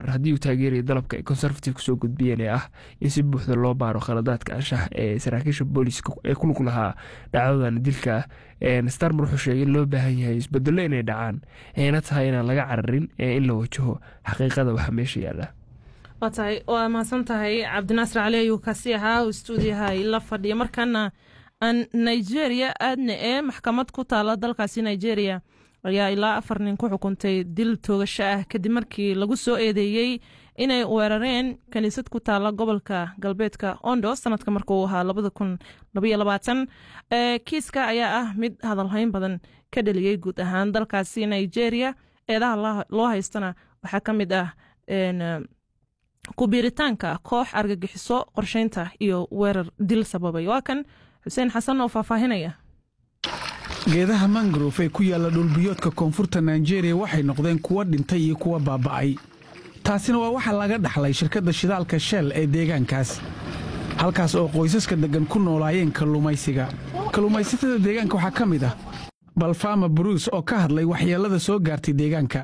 mar haddii uu taageerayo dalabka ay conservative soo gudbiyeen ee ah in si buuxda loo baaro khaladaadka anshax ee saraakiisha booliska ee ku lug lahaa dhacdadan dilka starmer wuxuu sheegay in loo baahan yahay isbedelo inay dhacaan ayna tahay inaan laga cararin ee in la wajaho xaqiiqada waxa meesha yaala waa tahay waa mahadsan tahay cabdinaasir cali ayuu kaasi ahaa oo stuudiyaha la fadhiya markaana aan nigeria aadna ee maxkamad ku taala dalkaasi nigeria ayaa ilaa afar nin ku xukuntay dil toogasho ah kadib markii lagu soo eedeeyey inay weerareen kaniisad ku taala gobolka galbeedka ondo sanadka markuu ahaa labada kun labaiyo labaatan kiiska ayaa ah mid hadalhayn badan ka dheliyey guud ahaan dalkaasi nigeria eedaha loo haystana waxaa ka mid ah kubiiritaanka koox argagixiso qorsheynta iyo weerar dil sababay waa kan xuseen xasan oo faahfaahinaya geedaha mangrove ee ku yaalla dhulbiyoodka koonfurta nigeria waxay noqdeen kuwa dhintay iyo kuwa baaba'ay taasina waa waxa laga dhaxlay shirkadda shidaalka shell ee deegaankaas halkaas oo qoysaska deggan ku noolaayeen kalluumaysiga kalluumaysatada deegaanka waxaa ka mid ah balfama bruce oo ka hadlay waxyeellada soo gaartay deegaanka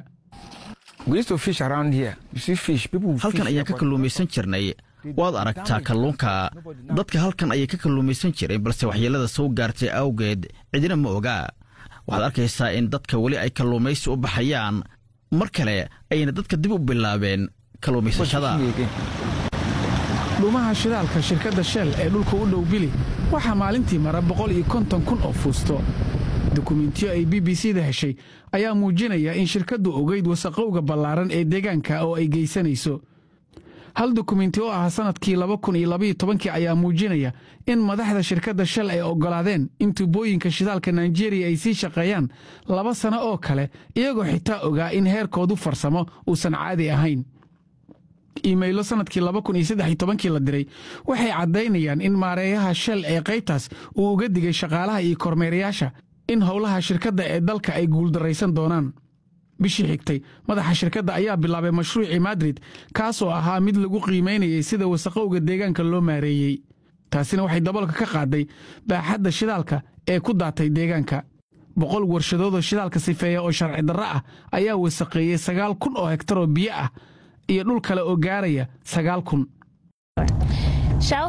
halkan ayaan ka kalluumaysan jirnay waad aragtaa kalluunka dadka halkan ayay ka kalluumaysan jireen balse waxyeellada soo gaartay awgeed cidina ma ogaa waxaad arkaysaa in dadka weli ay kalluumaysi u baxayaan mar kale ayayna dadka dib u bilaabeen kalluumaysashada dhuumaha shidaalka shirkadda shell ee dhulka u dhow bili waxaa maalintii mara boqol iyo konton kun oo fuusto dukumentiyo ay b b c da heshay ayaa muujinaya in shirkaddu ogeyd wasaqowga ballaaran ee deegaanka oo ay geysanayso hal dukumenti oo ah sannadkii laba kun iyo labaiyo tobankii ayaa muujinaya in madaxda shirkadda shal ay oggolaadeen in tubooyinka shidaalka naijeeriya ay sii shaqeeyaan laba sano oo kale iyagoo xitaa ogaa in heerkoodu farsamo uusan caadi ahayn iimaylo sannadkii laba kun iyo saddex iyo tobankii la diray waxay caddaynayaan in maareeyaha shell ee qaybtaas uu uga digay shaqaalaha iyo kormeerayaasha in howlaha shirkadda ee dalka ay guuldarraysan doonaan bishii xigtay madaxa shirkadda ayaa bilaabay mashruucii madrid kaasoo ahaa mid lagu qiimaynayay sida wasaqowga deegaanka loo maareeyey taasina waxay daboolka ka qaaday baaxadda shidaalka ee ku daatay deegaanka boqol warshadoodoo shidaalka sifeeya oo sharci darro ah ayaa wasaqeeyey sagaal kun oo hektar oo biyo ah iyo dhul kale oo gaaraya sagaal kun shal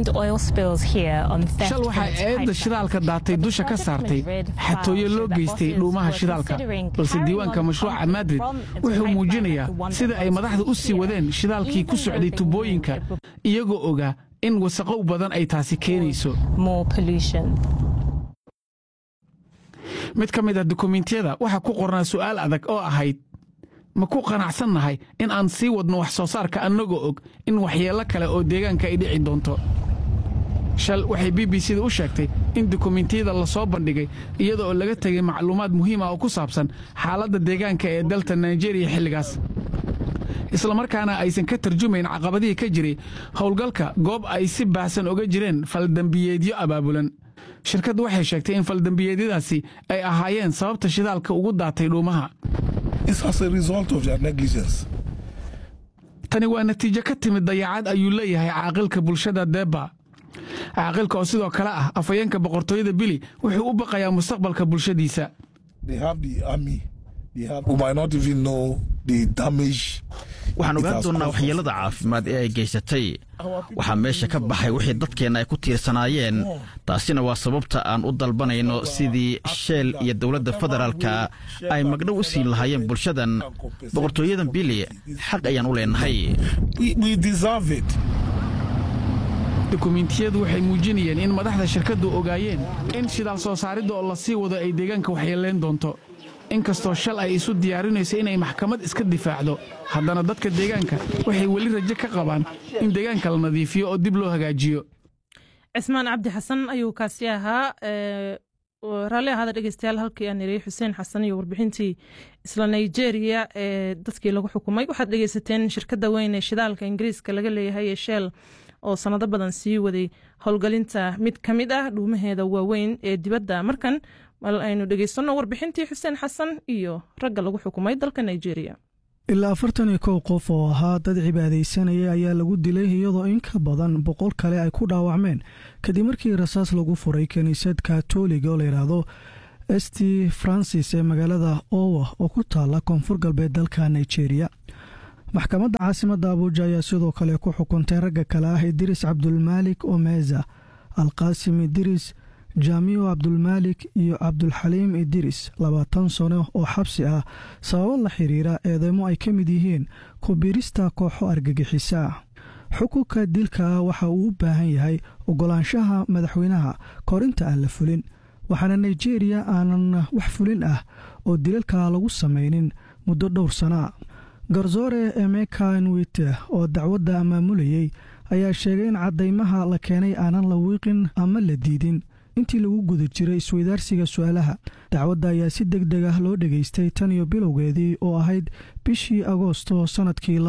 waxaa eedda shidaalka daatay dusha ka saartay xatooyo loo geystay dhuumaha shidaalka balse diiwaanka mashruuca madrid wuxuu muujinayaa sida ay madaxda u sii wadeen shidaalkii ku socday tubooyinka iyagoo ogaa in wasaqow badan ay taasi keenayso mid ka mid a dukumentiyada waxaa ku qornaa su'aal adag oo ahayd ma ku qanacsannahay in aan sii wadno wax soo saarka annagoo og in waxyeello kale oo deegaanka ay dhici doonto shal waxay b b c da u sheegtay in dukumentiyada la soo bandhigay iyada oo laga tegay macluumaad muhiim ah oo ku saabsan xaaladda deegaanka ee dalta naijeeriya xilligaas islamarkaana aysan ka tarjumayn caqabadihii ka jiray howlgalka goob ay si baahsan oga jireen faldembiyeedyo abaabulan shirkaddu waxay sheegtay in faldembiyeedyadaasi ay ahaayeen sababta shidaalka ugu daatay dhuumaha tani waa natiijo ka timid dayacad ayuu leeyahay caaqilka bulshada deba caaqilka oo sidoo kale ah afhayeenka boqortooyada bili wuxuu u baqayaa mustaqbalka bulshadiisa waxaan ogaan doonnaa waxyeellada caafimaad ee ay geysatay waxaa meesha ka baxay wixii dadkeenna ay ku tiirsanaayeen taasina waa sababta aan u dalbanayno sidii sheel iyo dowladda federaalka ay magdhow u siin lahaayeen bulshadan boqortooyadan bili xaq ayaan u leenahay dukumentiyadu waxay muujinayeen in madaxda shirkaddu ogaayeen in shidaal soo saaridda oo la sii wado ay deegaanka waxyeelayn doonto inkastoo shal ay isu diyaarinayso inay maxkamad iska difaacdo haddana dadka deegaanka waxay weli rajo ka qabaan in deegaanka la nadiifiyo oo dib loo hagaajiyo cismaan cabdi xasan ayuu kaasi ahaa raalli ahaada dhegeystayaal halkii aan niriyey xuseen xasan iyo warbixintii isla nigeria ee dadkii lagu xukumay waxaad dhegeysateen shirkadda weyn ee shidaalka ingiriiska laga leeyahay ee shell oo sanado badan sii waday howlgelinta mid ka mid ah dhuumaheeda waaweyn ee dibadda markan mal aynu dhegeysanno warbixintii xuseen xasan iyo ragga lagu xukumay dalka nigeria ilaa afartan iyo kow qof oo ahaa dad cibaadaysanaya ayaa lagu dilay iyadoo in ka badan boqol kale ay ku dhaawacmeen kadib markii rasaas lagu furay kiniisad katoliga oo layidhaahdo st francis ee magaalada owa oo ku taala koonfur galbeed dalka nigeria maxkamadda caasimadda abuuja ayaa sidoo kale ku xukuntay ragga kale ah idriis cabdulmaalik omeza alqaasim idiris jaamiyo cabdulmaalik iyo cabdulxaliim idiris labaatan sano oo xabsi ah sababo la xiriira eedeymo ay ka mid yihiin kubiirista kooxo argagixisa xukunka dilka ah waxa uu u baahan yahay ogolaanshaha madaxweynaha korinta aan la fulin waxaana nigeriya aanan wax fulin ah oo dilalka lagu samaynin muddo dhowr sana garsoore emeka nwite oo dacwadda maamulayey ayaa sheegay in caddaymaha la keenay aanan la wiiqin ama la diidin intii lagu guda jiray isweydaarsiga su-aalaha dacwadda ayaa si deg deg ah loo dhegaystay tan iyo bilowgeedii oo ahayd bishii agoosto sannadkii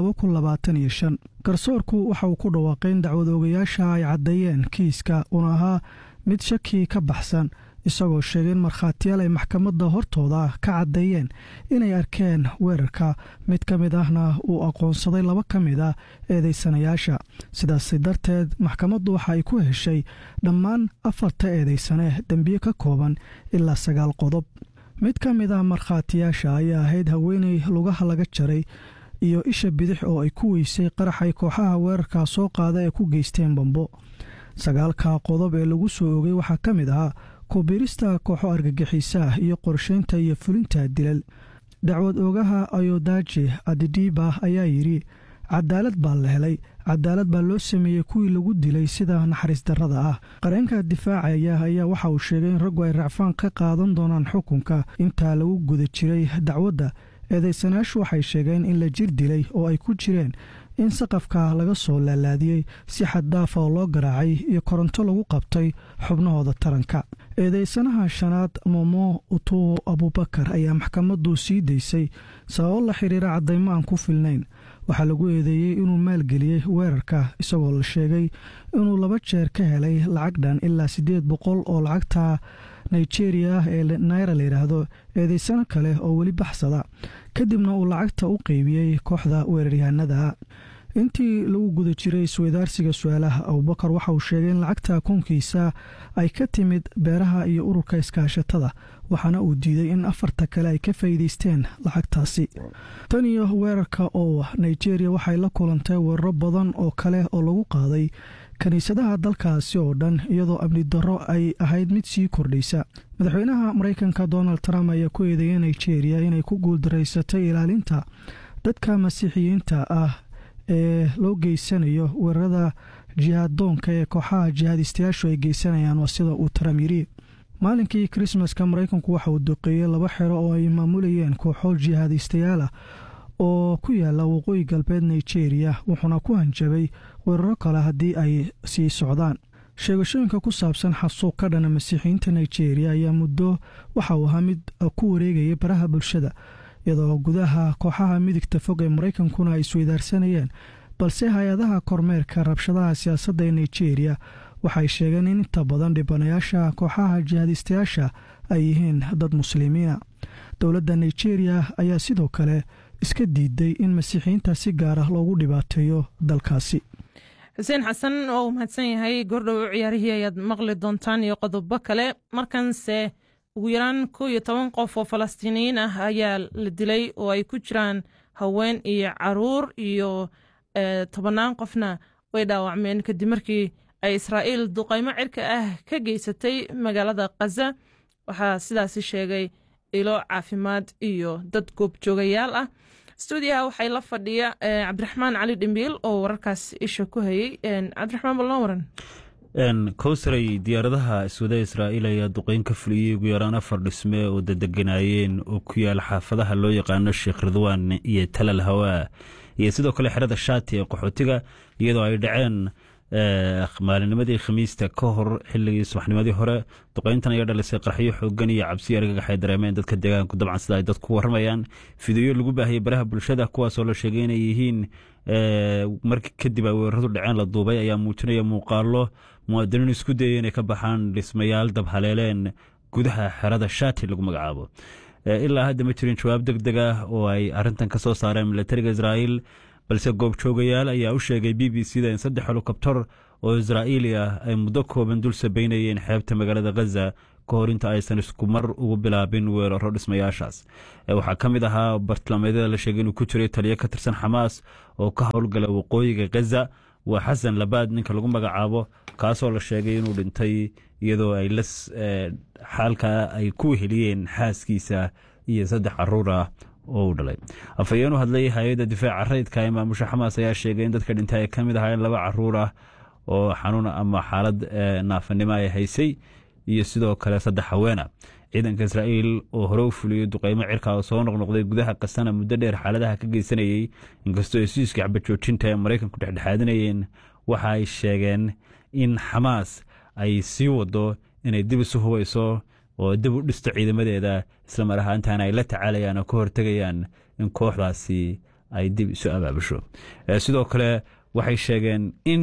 garsoorku waxa uu ku dhawaaqay in dacwad oogayaasha ay caddeeyeen kiiska uuna ahaa mid shaki ka baxsan isagoo sheegay in markhaatiyaal ay maxkamadda hortooda ka caddeeyeen inay arkeen weerarka mid ka mid ahna uu aqoonsaday laba ka mid a eedaysanayaasha sidaasi darteed maxkamaddu waxa ay ku heshay dhammaan afarta eedaysane dembiye ka kooban ilaa sagaal qodob mid ka mid ah markhaatiyaasha ayaa ahayd haweeney lugaha laga jaray iyo isha bidix oo ay ku weysay qaraxay kooxaha weerarka soo qaada ee ku geysteen bambo sagaalka qodob ee lagu soo ogay waxaa ka mid ahaa kubiirista kooxo argagixisaah iyo qorshaynta iyo fulinta dilal dacwad oogaha ayodaji adidiba ayaa yidhi cadaalad baa la helay cadaalad baa loo sameeyey kuwii lagu dilay sida naxariis darrada ah qareenka difaacaya ayaa waxa uu sheegay in raggu ay racfaan ka qaadan doonaan xukunka intaa lagu guda jiray dacwadda eedaysanayaashu waxay sheegeen in la jir dilay oo ay ku jireen in saqafka laga soo laalaadiyey si xaddaafa oo loo garaacay iyo koronto lagu qabtay xubnahooda taranka eedeysanaha shanaad momo utuo abubakar ayaa maxkamaddu sii daysay sababo la xiriira caddaymo aan ku filnayn waxaa lagu eedeeyey inuu maalgeliyey weerarka isagoo la sheegay inuu laba jeer ka helay lacag dhan ilaa siddeed boqol oo lacagta nigeria ah ee naira la yidhaahdo eedeysano kale oo weli baxsada kadibna uu lacagta u qeybiyey kooxda weeraryahanada intii lagu guda jiray isweydaarsiga su-aalaha abubakar waxa uu sheegay in lacagta koonkiisa ay ka timid beeraha iyo ururka iskaashatada waxaana uu diiday in afarta kale ay ka faa'iidaysteen lacagtaasi tan iyo weerarka oo nigeria waxay la kulantay weeraro badan oo kale oo lagu qaaday kiniisadaha dalkaasi oo dhan iyadoo amni darro ay ahayd mid sii kordhaysa madaxweynaha maraykanka donald trump ayaa ku eedeeyay nigeria inay ku guuldaraysatay ilaalinta dadka masiixiyiinta ah ee loo geysanayo weerarada jihaaddoonka ee kooxaha jihaadistayaashu ay geysanayaan waa sida uu trump yidhi maalinkii krismaska maraykanku waxa uu duqeeyey laba xero oo ay maamulayeen kooxo jihaadistayaal ah oo ku yaala waqooyi galbeed nigeria wuxuuna ku hanjabay weeraro kale haddii ay sii socdaan sheegashooyinka ku saabsan xasuuq ka dhana masiixiyiinta nigeria ayaa muddo waxa uu ahaa mid ku wareegayay baraha bulshada iyadoo gudaha kooxaha midigta fog ee maraykankuna ay isweydaarsanayeen balse hay-adaha kormeerka rabshadaha siyaasadda ee nigeria waxay sheegeen in inta badan dhibanayaasha kooxaha jihaadistayaasha ay yihiin dad muslimiina dowladda nigeria ayaa sidoo kale iska diiday in masiixiyiinta si gaar ah loogu dhibaateeyo dalkaasi xuseen xasan oo uu mahadsan yahay goordhow ciyaarihii ayaad maqli doontaan iyo qodobo kale markanse ugu yaraan kow iyo toban qof oo falastiiniyiin ah ayaa la dilay oo ay ku jiraan haween iyo caruur iyo tobannaan qofna way dhaawacmeen kadib markii ay israa'iil duqaymo cirka ah ka geysatay magaalada khaza waxaa sidaasi sheegay ilo caafimaad iyo dad goobjoogayaal ah stuudiyaha waxay la fadhiya cabdiraxmaan cali dhimbiil oo wararkaas isha ku hayey cabdiraxmaan bal noo waran kowsaray diyaaradaha iswada israa'iil ayaa duqeyn ka fuliyey ugu yaraan afar dhisme oo dadeganaayeen oo ku yaal xaafadaha loo yaqaano sheekh ridwaan iyo talal hawaa iyo sidoo kale xerada shaati ee qaxootiga iyadoo ay dhaceen maalinimadii khamiista ka hor xilligii subaxnimadii hore duqeyntan ayaa dhalisay qarxyo xoogan iyo cabsi argagax ay dareemeen dadka deegaanku dabcan sida ay dadku warramayaan fideyo lagu baahiyey baraha bulshada kuwaasoo la sheegay inay yihiin markii kadib ay weeraradu dhaceen la duubay ayaa muujinaya muuqaalo muwaadiniin isku dayay inay ka baxaan dhismayaal dabhaleeleen gudaha xerada shaati lagu magacaabo ilaa hadda ma jirin jawaab deg deg ah oo ay arintan ka soo saareen milatariga israa'iil balse goobjoogayaal ayaa u sheegay b b c da in saddex helikobtar oo israa'iili ah ay muddo kooban dul sabeynayeen xeebta magaalada khaza ka hor inta aysan isku mar ugu bilaabin weeraro dhismayaashaas waxaa ka mid ahaa bartilmaameedyada la sheegay inuu ku jiray taliyo ka tirsan xamaas oo ka howlgala waqooyiga gaza waa xasan labaad ninka lagu magacaabo kaasoo la sheegay inuu dhintay iyadoo ay la xaalkaa ay ku heliyeen xaaskiisa iyo saddex caruur ah oo uu dhalay afhayeen u hadlay hay-adda difaaca rayidka ee maamusha xamaas ayaa sheegay in dadka dhintay ay ka mid ahaayeen laba caruur ah oo xanuun ama xaalad naafanimo ay haysay iyo sidoo kale saddex haweena ciidanka israa'iil oo hore u fuliyey duqeymo cirka oo soo noqnoqday gudaha kasana muddo dheer xaaladaha ka geysanayey inkastoo hesiiska xabajoojinta ee maraykanku dhexdhexaadinayeen waxa ay sheegeen in xamaas ay sii wado inay dib isu hubayso oo dib u dhisto ciidamadeeda islamar ahaantaana ay la tacaalayaan oo ka hortegayaan in kooxdaasi ay dib isu abaabusho sidoo kale waxay sheegeen in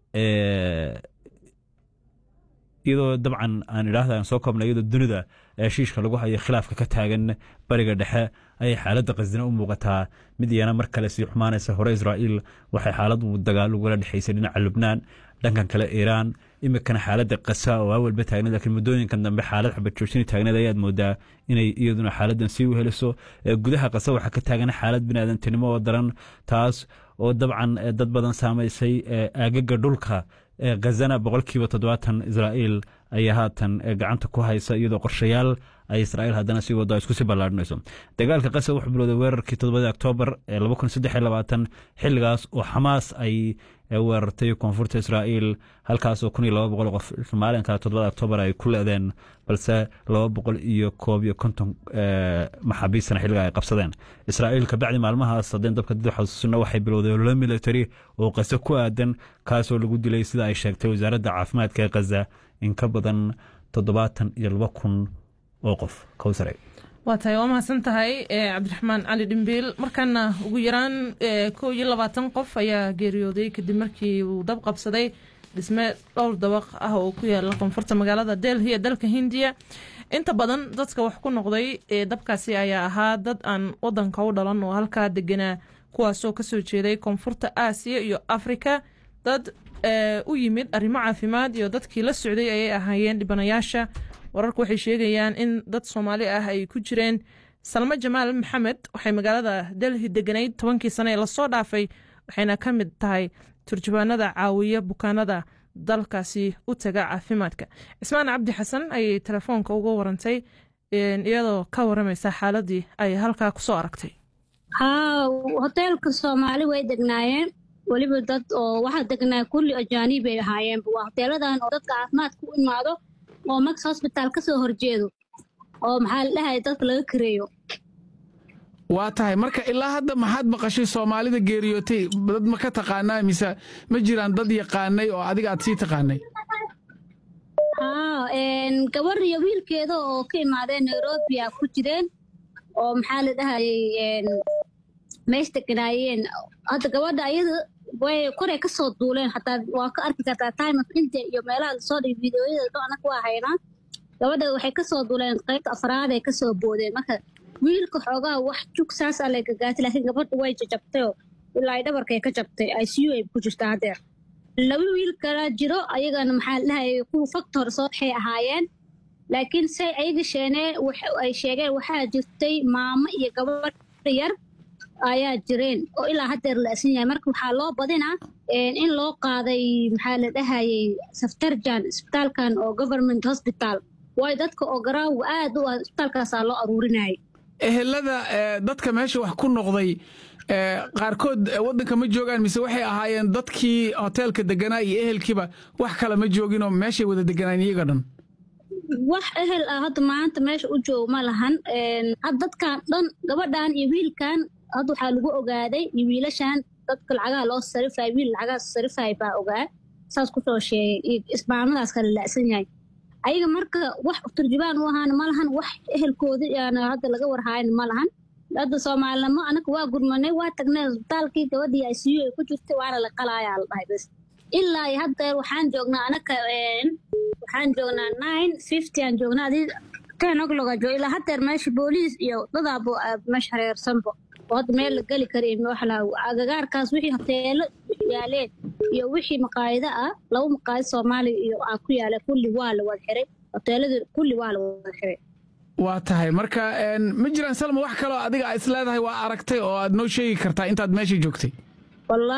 iyadoo dabcan aan idhaahda aan soo koobnay iyadoo dunida heshiishka lagu hayo khilaafka ka taagan bariga dhexe ayay xaaladda qasdina u muuqataa mid iyana mar kale sii xumaanaysa hore israa'iil waxay xaaladu dagaal ugala dhexaysay dhinaca lubnaan dhankan kale iiraan imikana xaaladda qasa oo awalba taagneed laakiin muddooyinkan dambe xaalad xabajoojini taagneed ayaad moodaa inay iyaduna xaaladdan sii weheliso gudaha qasa waxaa ka taagan xaalad biniaadantinimo oo daran taas oo dabcan dad badan saamaysay aagaga dhulka khazana boqolkiiba toddobaatan israa'iil ayaa haatan gacanta ku haysa iyadoo qorshayaal ay israa'iil haddana sii wado isku sii ballaadhinayso dagaalka qasa wuxuu bilowday weerarkii toddobadii oktoobar ee laba kun saddex iyo labaatan xilligaas oo xamaas ay weerartay koonfurta israa'iil halkaasoo kun iyo laba boqol qof maalinka toddobada oktoobar ay ku leedeen balse laba boqol iyo koob iyo konton maxaabiistana xilliga ay qabsadeen israa'iil kabacdi maalmahaas haddeen dabka dib xasuusina waxay bilowday ololo military oo qase ku aadan kaasoo lagu dilay sida ay sheegtay wasaaradda caafimaadka ee khaza in ka badan toddobaatan iyo laba kun oo qof kowsare waa tahay waa mahadsan tahay cabdiraxmaan cali dhimbiil markaana ugu yaraan kow iyo labaatan qof ayaa geeriyooday kadib markii uu dab qabsaday dhisme dhowr dabaq ah oo ku yaala koonfurta magaalada delhi ee dalka hindiya inta badan dadka wax ku noqday dabkaasi ayaa ahaa dad aan wadanka u dhalan oo halkaa deganaa kuwaasoo kasoo jeeday koonfurta aasiya iyo afrika dad u yimid arrimo caafimaad iyo dadkii la socday ayay ahaayeen dhibanayaasha wararku waxay sheegayaan in dad soomaali ah ay ku jireen salmo jamaal maxamed waxay magaalada delhi deganayd tobankii sane ee lasoo dhaafay waxayna ka mid tahay turjubaanada caawiya bukaanada dalkaasi u taga caafimaadka cismaan cabdi xasan ayay telefoonka uga warantay iyadoo ka waramaysa xaaladii ay halkaa kusoo aragtay haa hoteelka soomaali way degnaayeen weliba dad oo waxaa degnaa kulli ajaaniib ay ahaayeen waa hoteeladan oo dadka caafimaadka u imaado oo max hosbitaal ka soo horjeedo oo maxaa la dhahay dadka laga kareeyo waa tahay marka ilaa hadda maxaad maqashay soomaalida geeriyootay dad ma ka taqaanaa mise ma jiraan dad yaqaanay oo adiga aad sii taqaanay haa gabar iyo wiilkeeda oo ka imaadeen nairobi a ku jireen oo maxaa la dhahayay meesh deganaayeen hadda gabadha ayada way koray ka soo duuleen xataa waa ka arki kartaa time of india iyo meelaha lasoo dhigay videoyada dhoanaka waa haynaa gabadha waxay ka soo duuleen qaybta afraad ay ka soo boodeen marka wiilka xoogaa wax jug saas a lay gagaatay laakiin gabadha way jajabtayoo ilaa ay dhabarkay ka jabtay i c u ay ku jirtaa haddeer laba wiil kala jiro ayagana maxaa dhahayay kuwa faktor soo waxay ahaayeen laakiin say ayaga sheenee ay sheegeen waxaa jirtay maamo iyo gabadh yar ayaa jireen oo ilaa haddeer la asan yahay marka waxaa loo badinaa in loo qaaday maxaa la dhahayay saftarjan isbitaalkan oo government hospital waayo dadka oo garaawa aad u ah isbitaalkaasaa loo aruurinayay ehelada dadka meesha wax ku noqday qaarkood waddanka ma joogaan mise waxay ahaayeen dadkii hoteelka deganaa iyo ehelkiiba wax kale ma jooginoo meeshay wada deganaan iyaga dhan wax ehel ah hadda maanta meesha u joog ma lahan dadkan dhan gabadhan iyo wiilkan hadda waxaa lagu ogaaday iyo wiilashan dadka lacagaha loo sarifay wiil lacagaha sarifay baa ogaa saas kusoo sheegay iyo ismaamadaas kale la'san yahay ayaga marka wax turjubaan u ahaana ma lahan wax ehelkooda yaana hadda laga warhaayana ma lahan hadda soomaalinimo anaga waa gurmanay waa tagnay isbitaalkii gabadhii i c u ay ku jirtay waana la qalaayaa la dhahay bas ilaa iyo haddeer waxaan joognaa anaka waxaan joognaa nine fifty aan joognaa adii ten ogloga joog ilaa haddeer meesha booliis iyo dadaabo meesha hareersanbo oo hadda meel la geli kara waxla agagaarkaas wixii hoteelo yaaleen iyo wixii maqaayado ah laba maqaayad soomaaliya iyo aa ku yaala kulli waa la wada xiray hoteelada kulli waa la wada xiray waa tahay marka ma jiraan salma wax kaloo adiga is leedahay waa aragtay oo aad noo sheegi kartaa intaad meesha joogtay